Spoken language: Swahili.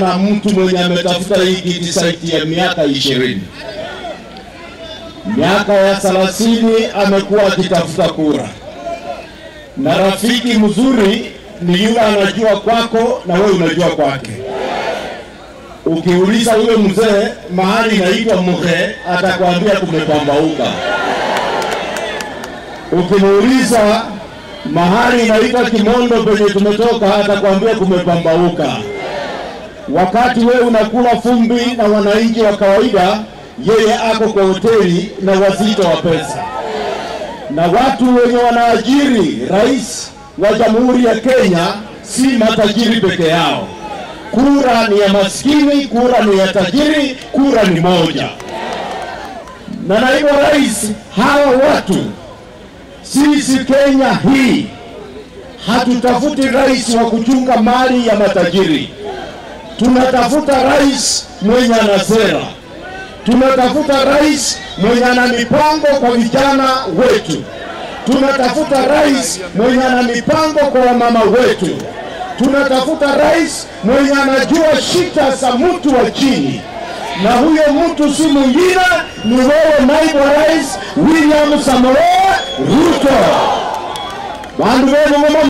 na mtu mwenye ametafuta hii kiti zaidi ya miaka ishirini. Miaka ya thelathini amekuwa akitafuta kura, na rafiki mzuri ni yule anajua kwako na wewe unajua kwake. Ukiuliza yule mzee mahali inaitwa Muhe, atakwambia kumepambauka. Ukimuuliza mahali inaitwa Kimondo penye tumetoka, atakwambia kumepambauka. Wakati wewe unakula fumbi na wananchi wa kawaida, yeye ako kwa hoteli na wazito wa pesa. Na watu wenye wanaajiri rais wa Jamhuri ya Kenya si matajiri peke yao. Kura ni ya maskini, kura ni ya tajiri, kura ni moja. Na naibu rais, hawa watu sisi Kenya hii hatutafuti rais wa kuchunga mali ya matajiri, tunatafuta rais mwenye ana sera, tunatafuta rais mwenye ana mipango kwa vijana wetu, tunatafuta rais mwenye ana mipango kwa wamama wetu, tunatafuta rais mwenye anajua shida za mtu wa chini na huyo mtu si mwingine ni wewe naibu wa rais William Samoei Ruto. Bandu benu